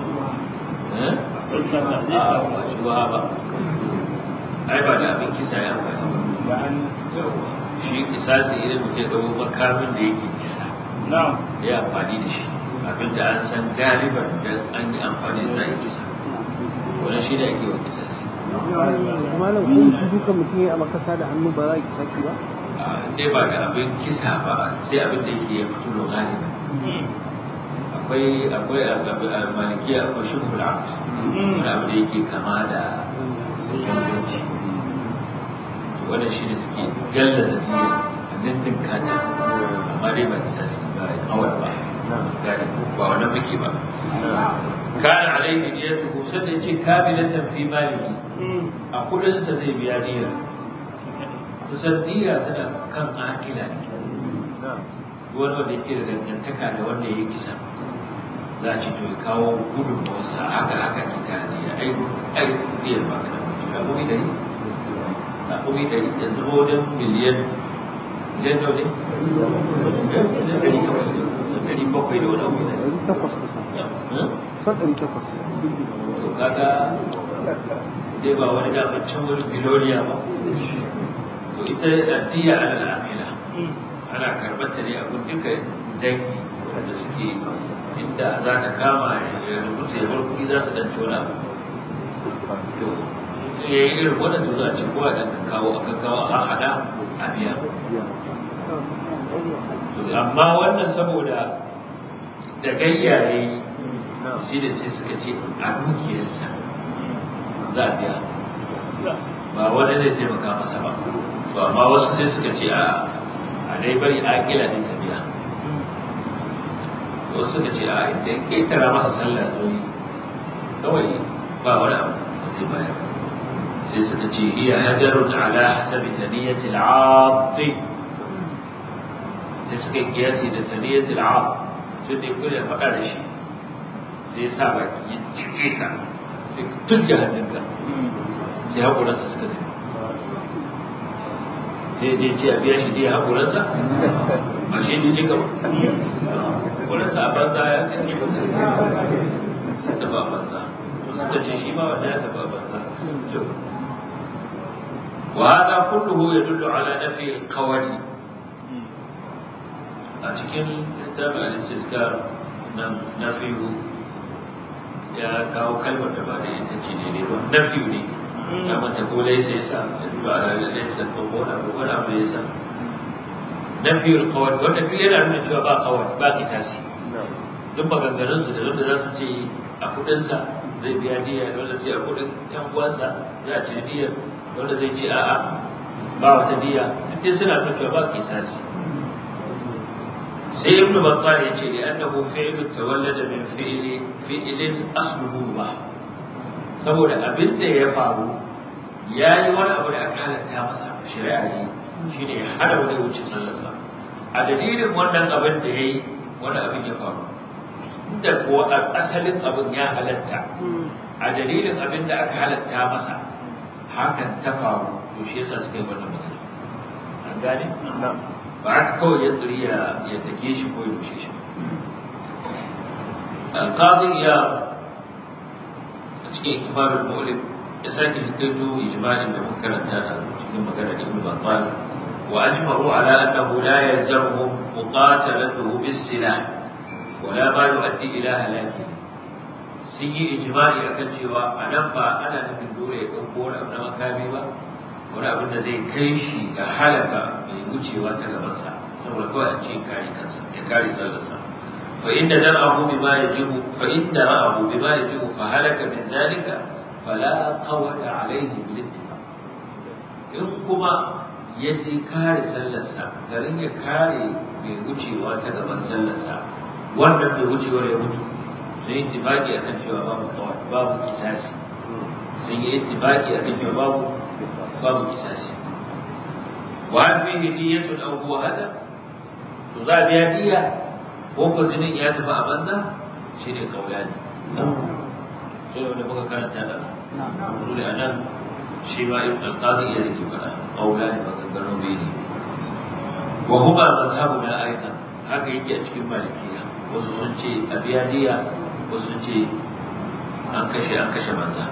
ba shi ba ba ai ba da abin kisa ya amfani shi kisasi idan mutum ya ɗau makamin da yake kisa ya amfani da shi abin da an san galiban da an yi amfani da za a yi kisa wannan shi ne ake wa kisasi malam ko shi duka mutum ya makasa da hannu ba za a kisasi ba dai ba da abin kisa ba sai abin da yake ya fito da galiban akwai akwai a malikiya akwai shi kula wani abu da yake kama da ganganci wannan shi ne suke gallaza jiya a nindin kata amma dai ba kisasi ba kawai ba gane ba wannan muke ba kana alaihi niyatuhu sai ya ce kamilatan fi malihi a kudin sa zai biya niyyar kusan niyya tana kan akila ne wani wanda yake da dangantaka da wanda ya kisa za a ce to ya kawo gudun wasa haka haka ke kare niyya ai ai niyyar ba ka da mutum da kuma dari a kuma dari yanzu wajen miliyan miliyan nawa ne? miliyan dari kawai dari bakwai da wani abu ne ɗari takwas kusa kusan ɗari takwas to kaga dai ba wani damar can wani biloniya ba to ita addiya ala al'amila ana karɓar ta ne abin duka dangi da suke inda za ta kama ya rubuta ya bar kuɗi za su ɗan wani abu to ya yi irin wannan to za a ce kowa ɗan kawo aka kawo a haɗa a biya amma wannan saboda da gayyaye shi da sai suka ce a dukiyarsa za a biya ba wani zai taimaka masa ba to amma wasu sai suka ce a a dai bari a kila din ta biya wasu suka ce a idan ƙetara masa sallah zoyi kawai ba wani abu da zai bayar sai suka ce iya hajarun ala hasabi taniyati al'adhi sai suka yi kiyasi da taniyati al'adhi tun da ya faɗa da shi sai ya sa baki ya cike ka sai ka turke hannunka sai haƙuransa suka zai sai ya je ce a biya shi ne haƙuransa ba shi ji ne gaba haƙuransa a banza ya kai shi sun taɓa a banza suka ce shi ma wanda ya taɓa a banza وهذا كله يدل على نفي القوة a cikin littafin al-istizkar na fiyu ya kawo kalmar da ba da ita ce ne ba na fiyu ne ya manta ko laisa ya sa ba a ranar laisa ko ko na ko na abu ya sa na fiyu kawai wanda duk yana nuna cewa ba kawai ba kisasi duk maganganun su da wanda za su ce a kudinsa zai biya diya da wanda sai a kudin yan uwansa za a ci diyar wanda zai ce a'a ba wata diya duk suna nuna cewa ba kisasi sai ibnu battal ya ce li'annahu fi'lu tawallada min fi'li fi'lin asluhu ba saboda abin da ya faru yayi wani abu da aka halatta masa shari'a ne shine ya hada wani wuce sallarsa a dalilin wannan abin da yayi wani abin ya faru da kuwa asalin abin ya halatta a dalilin abin da aka halatta masa hakan ta faru to shi yasa suka yi wannan magana an gane ba haka kawai ya tsiri ya take shi ko ya rushe shi alƙadi ya a cikin ikimarin mu'lim ya sake hikaito ijma'in da muka karanta da cikin magana ibn battal wa ajma'u ala annahu la yalzamuhum muqatalatuhu bis-silah wa la ma yu'addi ila halaki sun yi ijma'i akan cewa a nan ba ana nufin dole ya ɗauko wani abu na makami ba wani abin da zai kai shi ga halaka mai wucewa ta gabansa saboda kawai a ce kare kansa ya kare sallarsa fa inda dar'ahu bima yajibu fa inda ra'ahu bima yajibu fa halaka min zalika fala qawada alayhi bil ittifaq in kuma ya je kare sallarsa garin ya kare mai wucewa ta gaban sallarsa wannan mai wucewar ya mutu sun yi ittifaqi akan cewa babu kawai babu kisasi sun yi ittifaqi akan cewa babu babu kisasi wa hal fihi niyyatun aw huwa hada to za a biya niyya ko ko zinin ya tafi a banza shine kaulani sai wanda muka karanta da dole anan shi ma ibn al-qadi ya rike fada kaulani maganganu biyu ne wa huma mazhabuna aidan haka yake a cikin malikiya wasu sun ce a biya diya wasu sun ce an kashe an kashe banza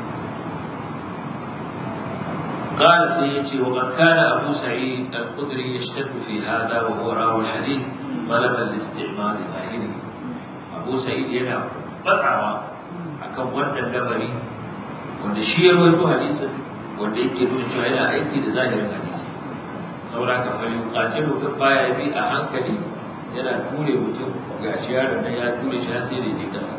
قال سيتي وقد كان أبو سعيد الخدري يشتد في هذا وهو راوي الحديث طلبا لاستعمال ظاهره أبو سعيد ينا بطعوا akan wannan lamari wanda shi ya rawaito hadisin wanda yake nuna cewa yana aiki da zahirin hadisi saboda ka fari qatilu ka baya bi a hankali yana ture mutum ga shi yaron nan ya ture shi sai da je kasa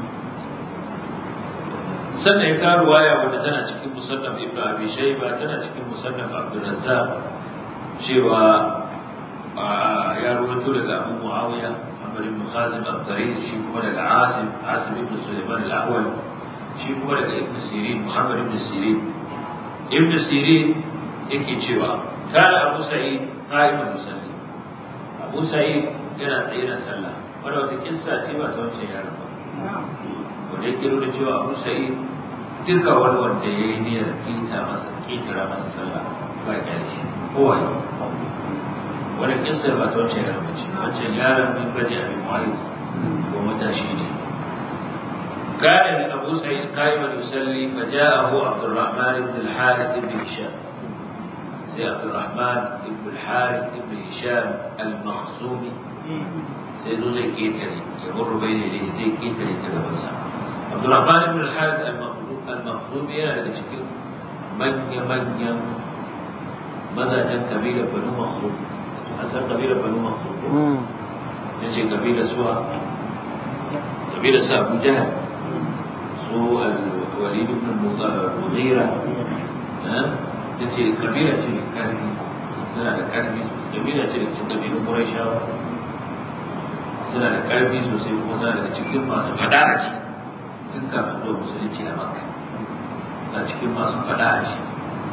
sannan ya kawo ruwaya wanda tana cikin musannaf ibnu abi shayba tana cikin musannaf abdul razzaq cewa ya rawaito daga abu muawiya محمد بن خازم الضرير شي كما daga عاصم عاصم بن سليمان الاول شي kuma daga ابن سيرين محمد بن سيرين ابن سيرين yake cewa kana Abu Sa'id qa'iman yusalli Abu Sa'id yana tsaye na sallah wanda wata kissa ce ba ta wancan yaron ba wanda yake nuna cewa Abu Sa'id duka wani wanda ya yi niyyar kita masa kitara masa sallah ba kyale shi kowa wani kissar ba ta wancan yaron bace wancan yaron min bani abin mu'ayyid ko matashi ne كان من أبو سعيد قائما يصلي فجاءه عبد الرحمن بن الحارث بن هشام سي عبد الرحمن بن الحارث بن هشام المخزومي سيدو زي كيتري يمر بين يديه زي كيتري تلبسا عبد الرحمن بن الحارث المخزومي أنا لك شكل من من مزاجا قبيلة بنو مخزوم أسأل قبيلة بنو مخزوم نجي قبيلة سوى قبيلة سوى أبو جهل سوى الوليد بن المغيرة نجي قبيلة كاربي suna da ƙarfi kabila ce daga cikin kabilun Qurayshawa suna da ƙarfi sosai kuma suna daga cikin masu faɗa a ji tun kafin zuwa musulunci a Makka na cikin masu faɗa a ji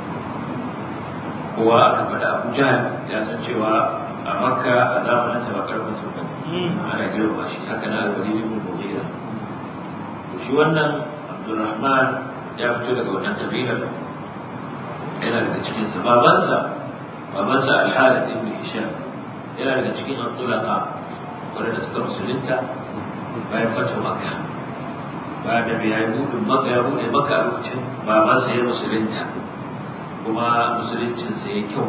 kowa aka faɗa Abu Jahal ya san cewa a Makka a zamanin sa ba karfin sun bane ana girma shi haka na Al-Walid ibn Mughira to shi wannan Abdurrahman ya fito daga wannan kabilar yana daga cikin sa babansa babansa Al-Harith ibn Hisham yana daga cikin Abdulaka wanda suka musulunta bayan fata Makka bayan da bai yi budin Makka ya bude Makka a lokacin babansa ya musulunta kuma musuluncinsa ya kyau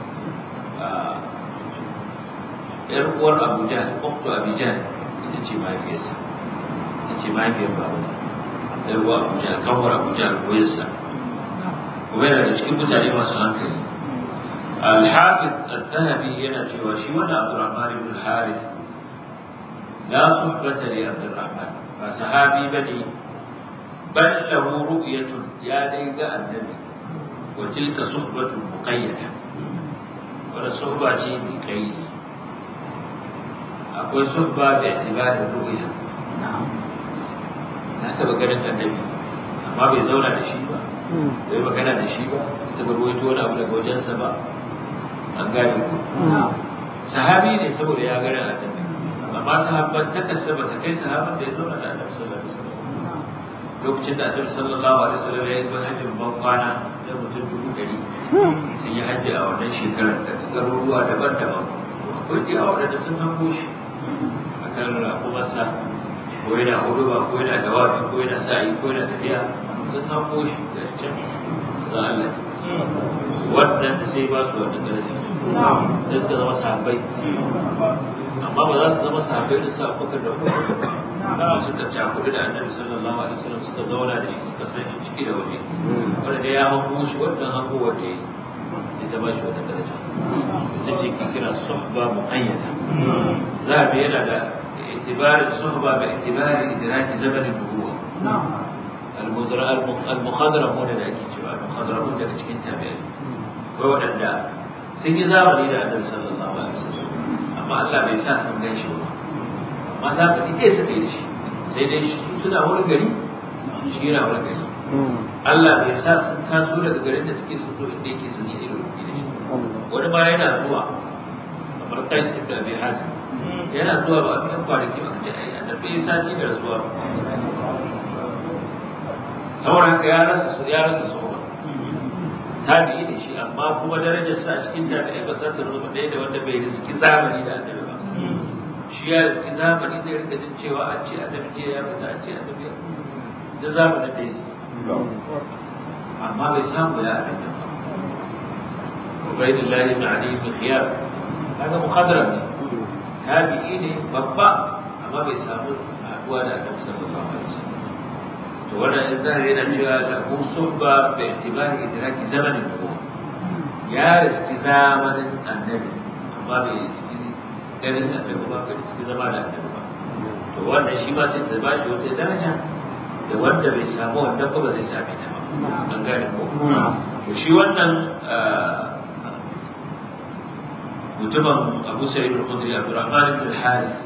yar uwar abu jahal uktu abu jahal ita ce mahaifiyarsa ita ce mahaifiyar babansa yar uwar abu jahal kawar abu jahal koyarsa kuma yana da cikin mutane masu hankali الحافظ الذهبي yana cewa shi wannan Abdurrahman ibn al-Harith la suhbata li Abdurrahman ba sahabi bane bal lahu ru'yatun ya dai ga annabi وتلك صحبة مقيدة ولا صحبة شيء بقيد أقول صحبة باعتبار الرؤية نعم لا تبقى النبي amma bai zauna da shi ba bai magana da shi ba ita ba ruwaito wani abu daga wajensa ba an gane ku sahabi ne saboda ya gani annabi amma sahabban ta kasa ba ta kai sahabban da ya zauna da annabi sallallahu alaihi wasallam lokacin da annabi sallallahu alaihi wasallam ya yi hajjin ban kwana da mutum dubu ɗari sun yi hajji a wannan shekarar da garuruwa daban-daban akwai da yawa da sun hango shi a kan rakumarsa ko yana huduba ko yana dawafi ko yana sa'i ko yana tafiya sun hango shi da can za Allah wannan da sai ba su wannan daraja da suka zama sahabbai amma ba za su zama sahabbai da sa bakar da kuma suka cakudu da annabi sallallahu alaihi wasallam suka zauna da shi suka san shi ciki da waje wanda da ya hango shi wannan hango wanda yayi sai ta ba shi wannan daraja ita ce ki kira suhba muqayyada zabi yana da itibar suhba bi itibar idraki zaman an-nubuwa al-mukhadaramun da ake cewa al-mukhadaramun daga cikin tabi'ai wai waɗanda sun yi zamani da annabi sallallahu alaihi wasallam amma Allah bai sa sun gan shi ba amma za ka ɗaya suka yi da shi sai dai shi suna wani gari shi yana wani gari Allah bai sa sun taso daga garin da suke sun zo inda yake sun yi irin da shi wani ma yana zuwa kamar Qais ibn Abi Hazim yana zuwa ba a fi kwanaki ba kace ai annabi ya sati da rasuwa saboda haka ya rasa ya rasa soba tabi'i ne shi amma kuma darajar sa a cikin tabi'i ba za ta zama ɗaya da wanda bai riski zamani da annabi ba shi ya riski zamani zai rika jin cewa an ce annabi ne ya fita an ce annabi ya da zamanin da yake amma bai samu ya abin nan ba Ubaidullahi ibn Ali ibn Khiyar kaga muqaddara ne tabi'i ne babba amma bai samu haduwa da annabi sallallahu alaihi wasallam to wannan in za yana cewa lahu suhba bi itibari idraki zamanin nubuwa ya riski zamanin annabi amma bai riski ganin annabi ba bai riski zama da annabi ba to wannan shi ma sai ta ba shi wata daraja da wanda bai samu wannan ba zai same ta ba an gane ko to shi wannan mutumin Abu Sa'id al-Khudri Abdurrahman ibn al-Harith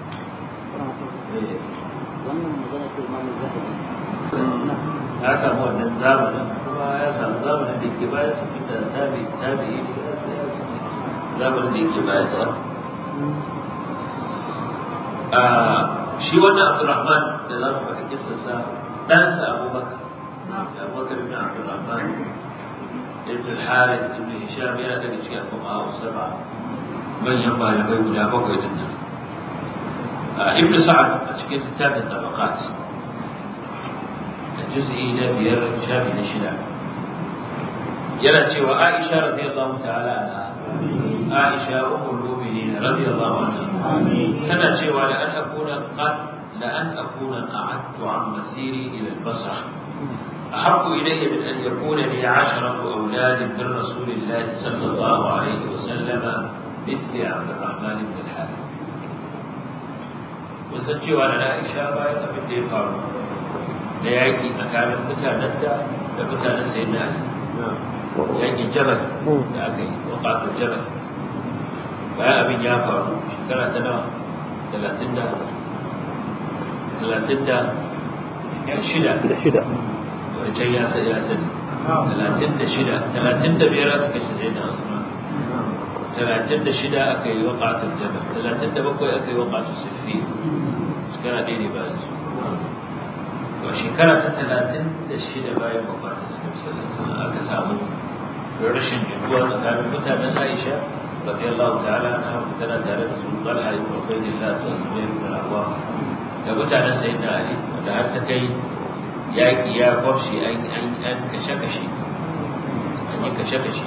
wannan magana ce imamu zahabi ya samu wannan zamanin kuma ya samu zamanin da ke bayan sa tunda tabi tabi ne ya samu zamanin da ke bayan sa a shi wannan Abdurrahman da za mu faɗi kisan sa dan sa Abubakar Abubakar ibn Abdurrahman ibn al-Harith ibn Hisham yana daga cikin al-fuqaha sab'a manyan malamai guda bakwai din nan ibn Sa'ad a cikin littafin tabaqat juz'i na biyar shafi na shida yana cewa Aisha radiyallahu ta'ala anha Aisha ummul mu'minin radiyallahu anha tana cewa la an akuna qad la an akuna qa'adtu an masiri ila al-basra أحب إلي من أن يكون لي عشرة أولاد من رسول الله صلى الله عليه وسلم مثل عبد الرحمن بن الحارث وسنجي وأنا عائشة باية من دي فارو da yaƙi tsakanin mutanen da da mutanen sai na yaƙin jabal da aka yi waƙatun jabal bayan abin ya faru shekara ta nawa talatin da talatin da shida da shida wani can ya sani ya sani talatin da shida talatin da biyar aka kashe sai da asuma talatin da shida aka yi waƙatun jabal talatin da bakwai aka yi waƙatun sufi shekara ɗaya ne bayan su a shekara ta talatin da shida bayan wafatin sallallahu aka samu rashin jituwa tsakanin mutanen Aisha radiyallahu ta'ala anha wanda tana tare da su Talha ibn Ubaydillah da Zubair ibn Awwam da mutanen Sayyidina Ali wanda har ta kai yaki ya kwafshi an an an kashe kashe an yi kashe kashe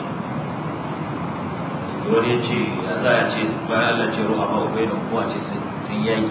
wani ya ce ya za a ce bayan Allah ce ruha ma Ubaydu kuma ce sun yaki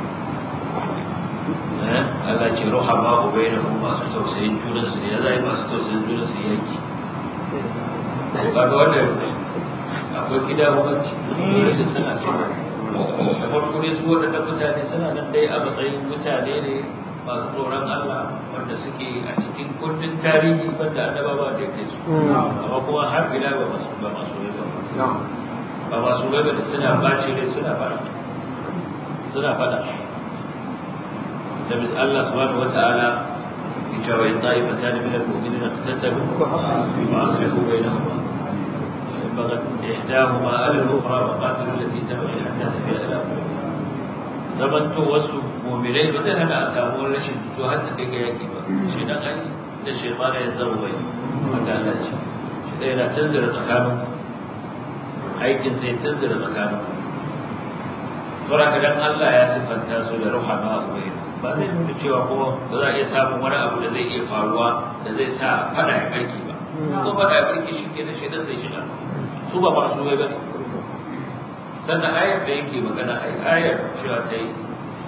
Allah ce ruha ba ku bai da kuma masu tausayin junansu ne ya zai masu tausayin junansu yanki kaga wanda akwai gida hukunci rashin suna cewa da farko ne su waɗanda mutane suna nan dai a matsayin mutane ne masu tsoron Allah wanda suke a cikin kundin tarihi wanda annaba ba da ya kai su amma kuma har ila ba masu ba masu bai ba ba masu bai ba suna bace rai suna fada suna fada النبي الله سبحانه وتعالى في وإن طائفتان من المؤمنين اقتتلوا فأصلحوا بينهما فإن بغت إحداهما على الأخرى فقاتلوا التي تبغي حتى تفيء إلى zamanto wasu muminai ba zai hana a samu rashin to har ta kai ga yaki ba shi dan ai da shaytan ya zama bai haka Allah ce shi dai yana tanzira tsakanin aikin sai tanzira tsakanin saboda dan Allah ya sifanta su da ruhama ubayna ba zai nuna cewa ko ba za a iya samun wani abu da zai iya faruwa da zai sa fada ya barke ba ko fada ya barke shi ke da shaidan zai shiga su ba masu bai bane sannan ayar da yake magana ai ayar cewa ta yi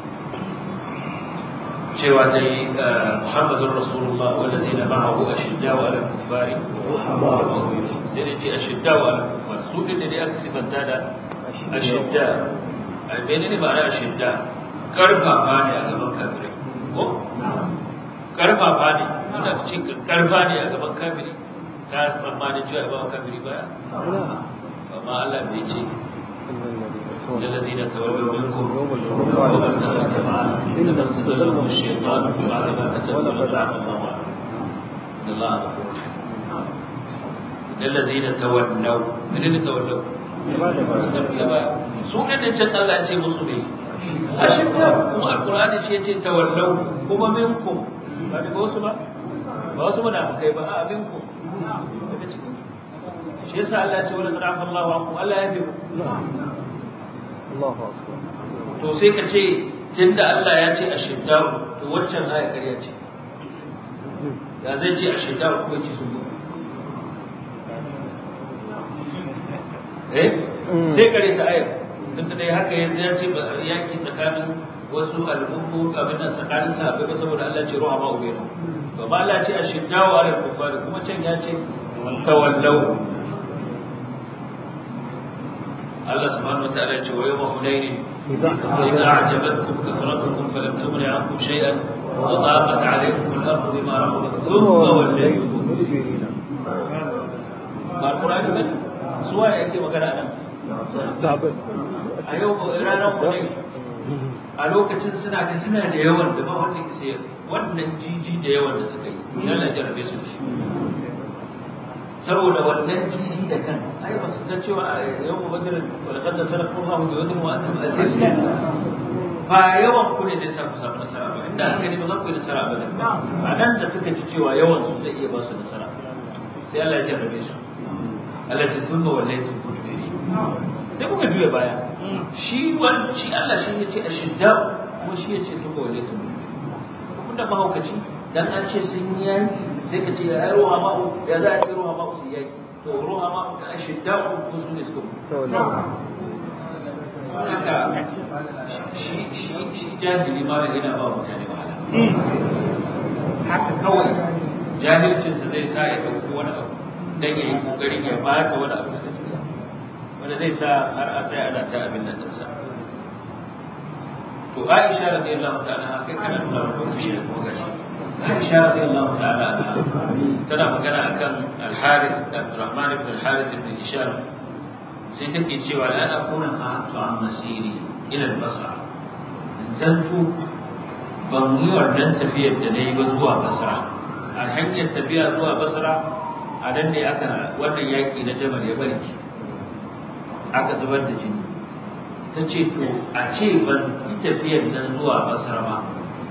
cewa ta yi muhammadun rasulullah walladina ma'ahu ashidda wa ala kufari sai da ce ashidda wa ala kufari su din ne aka sifanta da ashidda ai menene ma'ana ashidda karfafa ne a gaban kafirai ko karfafa ne wanda ce karfa ne a gaban kafiri ka tsammanin cewa ba kafiri baya amma Allah bai ce الذين تولوا منكم يوم التقى الجمعان انما استزلهم الشيطان بعد ما كسبوا لعنه الله عنهم ان الله غفور رحيم الذين تولوا من اللي تولوا su ne da can Allah ce musu ne a shidda kuma alkur'ani ce ce tawallau kuma minkum ba daga wasu ba ba wasu munafikai ba a abin ku daga cikin shi yasa Allah ya ce wala qad afa Allahu ankum Allah ya fi Allahu akbar to sai ka ce tunda Allah ya ce ashiddau to waccan aya ƙarya ce ya zai ce ashiddau ko ya ce sun eh sai kare ta ayar tunda dai haka yanzu ya ce yaki tsakanin wasu al'ummu abin nan tsakanin sahabbai ba saboda Allah ce ruha ma ubaina to ba Allah ce ashiddaw ala kufari kuma can ya ce tawallau Allah subhanahu wa ta'ala ya ce wa yawma hunain idza a'jabatkum kasratukum falam tughni ankum shay'an wa daqat alaykum al-ardu bima rahabat thumma wallaytum ba Qur'ani ba suwa yake magana nan sabai a yau ranar hunain a lokacin suna ga suna da yawan da ba wanda ke sayar wannan jiji da yawan da suka yi yana jarabe su shi saboda wannan jiji da kan ai ba su ga cewa a yau badar walaqad nasarakum Allahu bi wadin wa antum adilla ba yawan ku ne zai sa ku samu nasara ba inda haka ne ba za ku yi nasara ba a nan da suka ji cewa yawan su zai iya ba su nasara sai Allah ya jarrabe su Allah ya ce sun ba wallahi mudbiri sai kuka juya baya shi wani shi Allah shi ya ce ashidda ko shi ya ce sun ba wallahi kun da mahaukaci dan an ce sun yi yaki sai ka ce ya ruha ma'u ya za a ce ruha ma'u su yaki to ruha ma'u da ashidda ko su ne suka mutu haka shi shi shi jahili ma da yana ba mutane wahala haka kawai jahilcinsa zai sa ya ɗauki wani abu dan ya yi kokarin ya bata wani abu da gaskiya wanda zai sa har a tsaya ana ta abin nan dinsa to Aisha radiyallahu ta'ala kai kana nuna wa kuma shi kuma gashi Aisha radiyallahu ta'ala tana magana akan Al-Harith Abdurrahman ibn Al-Harith ibn Hisham sai take cewa la akuna qatu an masiri ila al-Basra zanto ban yi wannan tafiyar da na yi ba zuwa Basra a hanyar tafiya zuwa Basra a nan ne aka wannan yaƙi na Jamal ya barki aka zubar da jini ta ce to a ce ban yi tafiyar nan zuwa basra ba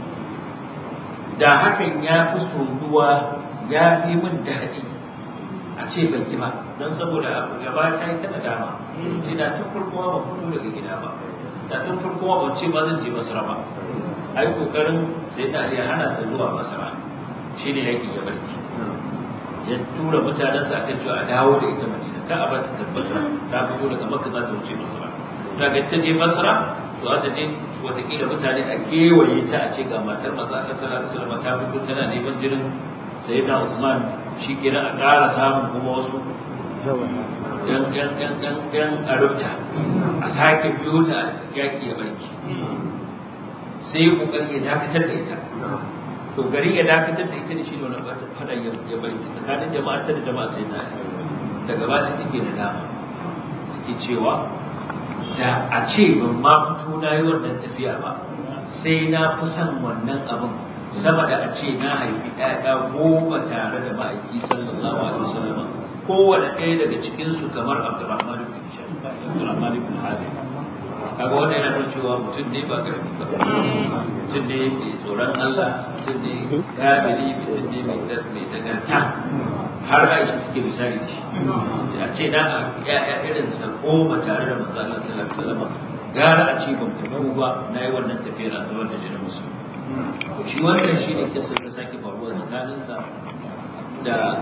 da hakan ya fi soyuwa ya fi min daɗi a ce ban yi ba don saboda gaba ta yi ta dama ce da tun farko ba fito daga gida ba da tun farko ba ce ba zan je basra ba a yi ƙoƙarin sai da ya hana ta zuwa basra shi ne yaƙi ya barki ya tura mutanensa akan cewa a dawo da ita madina ka a ba ta tabbata ta fito daga makka za ta wuce basra daga ta je basra to za ta je watakila mutane a kewaye ta a ce ga matar maza a sallallahu alaihi wasallam ta fito tana neman jinin sayyidina usman shi kenan a ƙara samun kuma wasu yan yan yan yan yan arufta a sake biyo ta yaƙi ya barki sai ya kokari ya dakatar da ita to gari ya dakatar da ita ne shine wannan fada ya barki tsakanin jama'a ta da jama'a sai na daga ba su take da dama suke cewa da a ce ban ma fito na yi wannan tafiya ba sai na fi son wannan abin sama da a ce na haifi ɗaya goma tare da ma'aiki sallallahu alaihi wasallam kowane ɗaya daga cikinsu kamar abdurrahman ibn hisham abdurrahman ibn harith kaga wanda yana nuna cewa mutum ne ba karfi ba mutum ne mai tsoron Allah mutum ne gabiri mutum ne mai mai tagarta har Aisha take misali da shi a ce na ya irin sa goma tare da manzo Allah sallallahu alaihi wasallam gara a ce ban fito ba na yi wannan tafiyar a zubar da jinin musu to shi wannan shi ne kisa da sake faruwa tsakanin sa da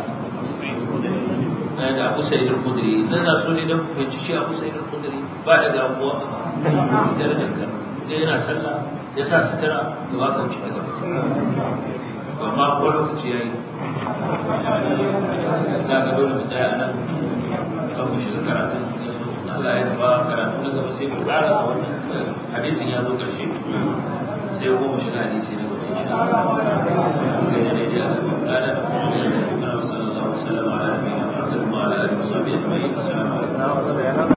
da Abu Sa'id al-Khudri idan na so ne dan ku fahimci shi Abu Sa'id al-Khudri ba da gabuwa ba darajar kan idan yana sallah ya sa sutura da ba ka wuce daga basa amma ko lokaci yayi da ga dole mu tsaya nan kan mu shiga karatun Allah ya ba karatu na gaba sai mu ƙara a wannan hadisin ya zo ƙarshe sai ko mu shiga hadisi na gaba insha Allah kai ne da